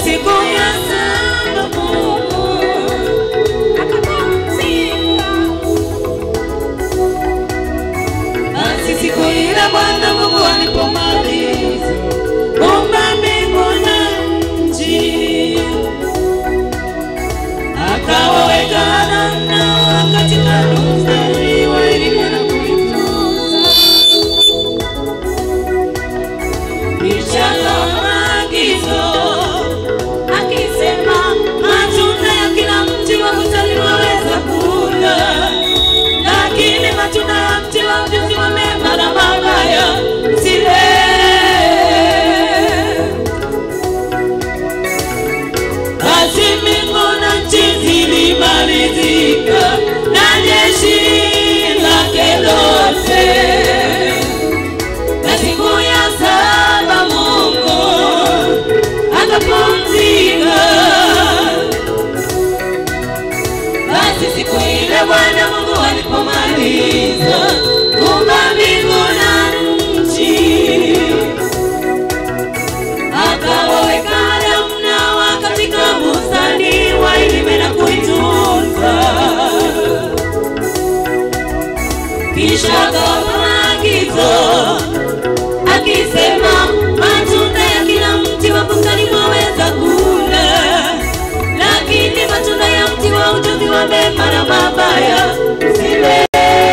siku ya saba Mungu akapumzika. Basi siku ile Bwana Mungu alipomaliza kuumba mbingu na nchi, akawaweka Adamu na Hawa katika mstari wa elimu na kuitunza. Kisha akawapa maagizo akisema, matunda ya kila mti wa bustani waweza kula, lakini matunda ya mti wa ujuzi wa mema na mabaya msile. Basi mbingu na nchi zilimalizika na jeshi lake lote. Na siku ya saba Mungu akapumzika. Basi siku ile Bwana Mungu alipomaliza kuumba mbingu na nchi, akawaweka Adamu na Hawa katika bustani wailime na kuitunza. Kisha akawapa maagizo akisema, matunda ya kila mti wa bustani mwaweza kula, lakini matunda ya mti wa ujuzi wa mema na mabaya msile.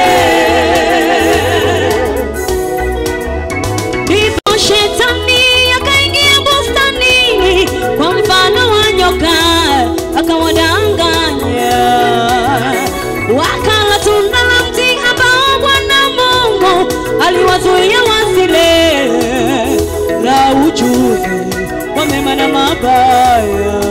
Ndipo shetani akaingia bustanini kwa mfano wa nyoka, akawadanganya wakala tunda la mti ambao Bwana Mungu aliwazuia wasile, la ujuzi wa mema na mabaya.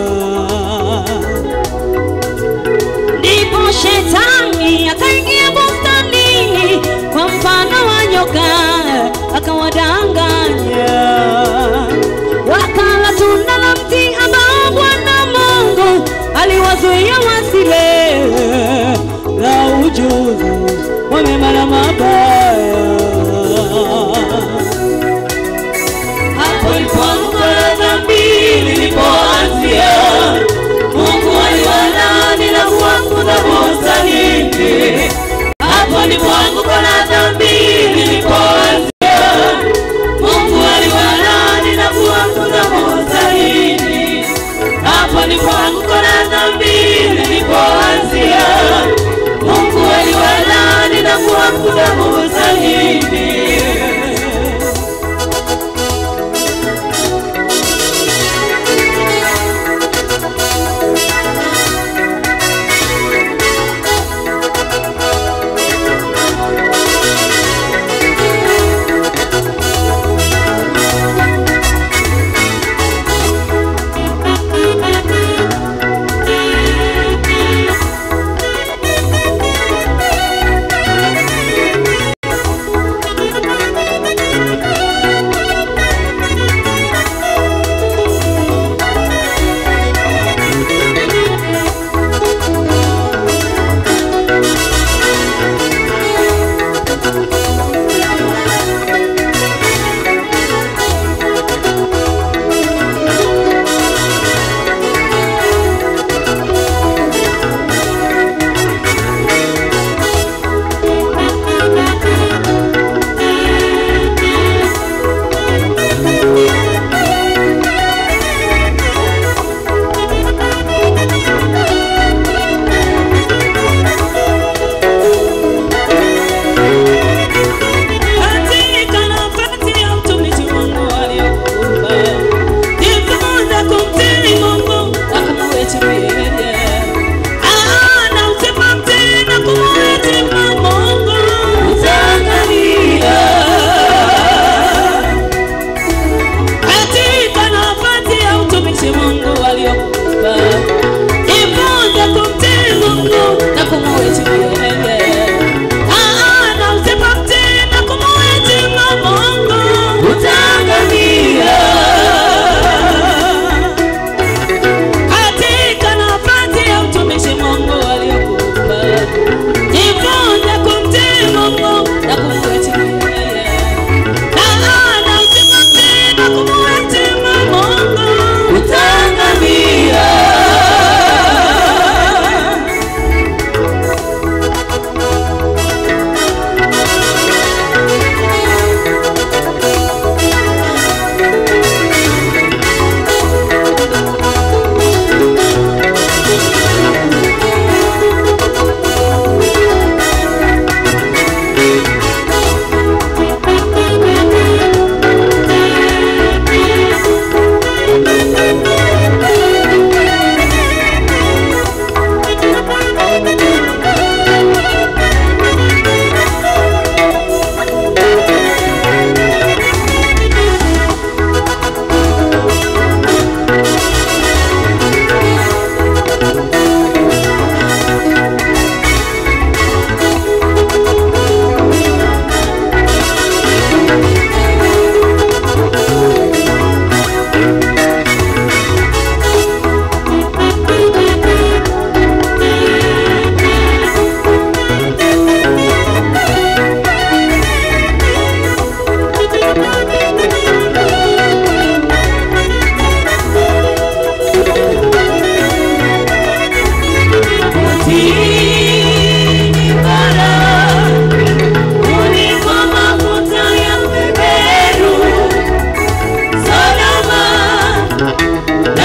Ndipo shetani akaingia bustanini kwa mfano wa nyoka, akawadanganya wakala tunda la mti ambao Bwana Mungu aliwazuia wasile, la ujuzi wa mema na mabaya. Hapo ilipoanguka la dhambi lilipoanzia, Mungu aliwalaani na kuwafukuza bustanini. Hapo ndipo anguko la dhambi lilipoanzia, Mungu aliwalaani na kuwafukuza bustanini. Hapo ndipo anguko la dhambi lilipoanzia, Mungu aliwalaani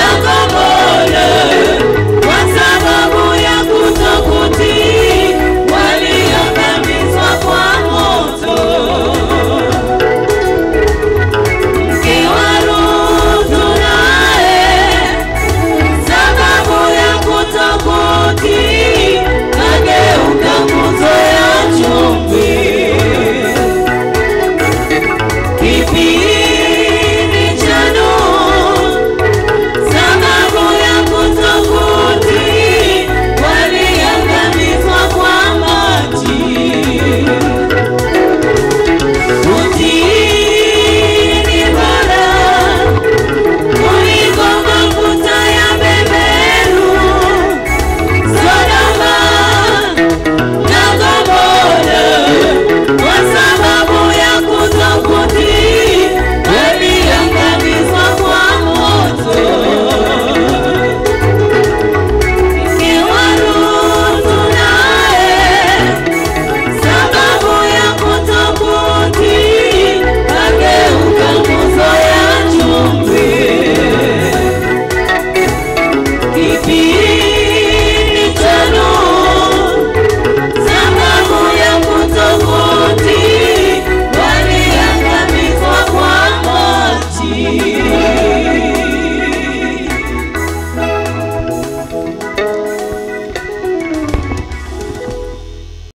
Yakobo